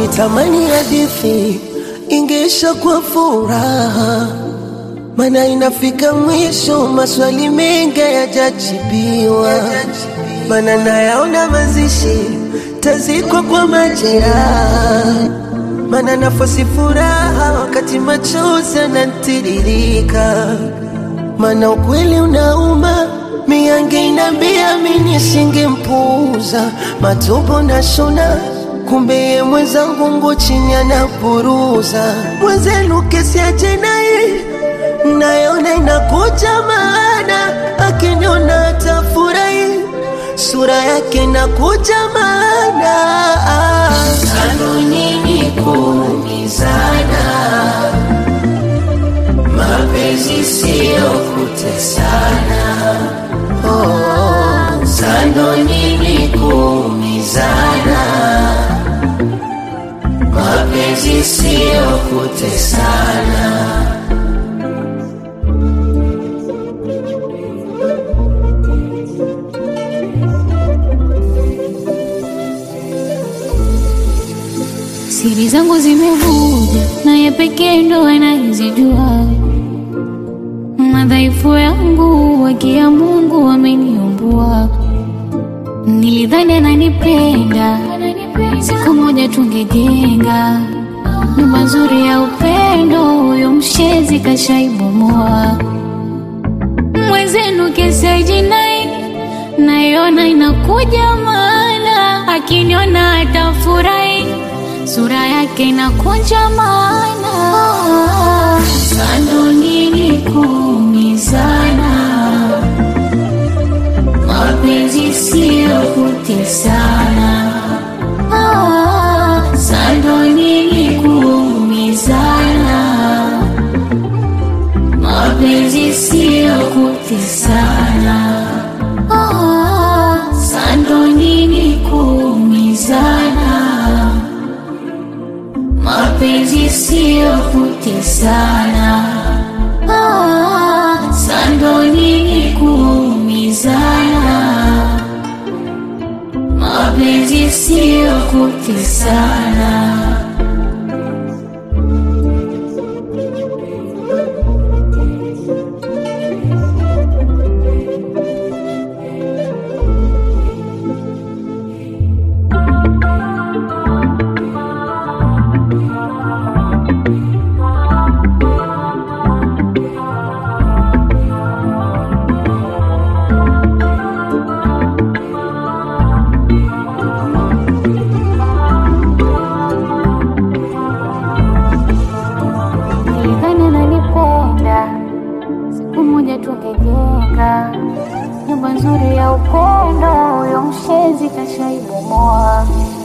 Nilitamani hadithi ingeisha kwa furaha, mana inafika mwisho, maswali mengi hayajajibiwa, mana nayaona mazishi tazikwa kwa majeraha, mana nafasi furaha wakati machozi yanatiririka, mana ukweli unauma miange inambia mimi nisingempuuza matobo na shona kumbe ye mwenzangu ngo chini anapuruza mwenzenu kesi ya jinai nayona inakuja maana akiniona atafurahi sura yake inakuja maana kanuni kuumizana, mapenzi siyo kutesana. Oh, sando nini kuumizana, mapenzi siyo kutesana. Siri zangu zimevuja, naye pekee ndo anayezijua. Madhaifu yangu wakia Mungu ameniumbua. Nilidhani ananipenda, siku moja tungejenga nyumba nzuri ya upendo. Huyo mshezi kashaibomoa. Mwenzenu kesi ya jinai naiona inakuja, maana akiniona atafurahi sura yake inakunja maana sando nini kuumizana, mapenzi siyo kutesana. Ah, Sando nini kuumizana, mapenzi siyo kutesana. Ah, Sando nini kuumizana mapenzi siyo kutesana. Ah, sando nini kuumizana, mapenzi siyo kutesana. Nilidhani ananipenda, siku moja tungejenga nyumba nzuri ya upendo. Huyo mshezi kashaibomoa.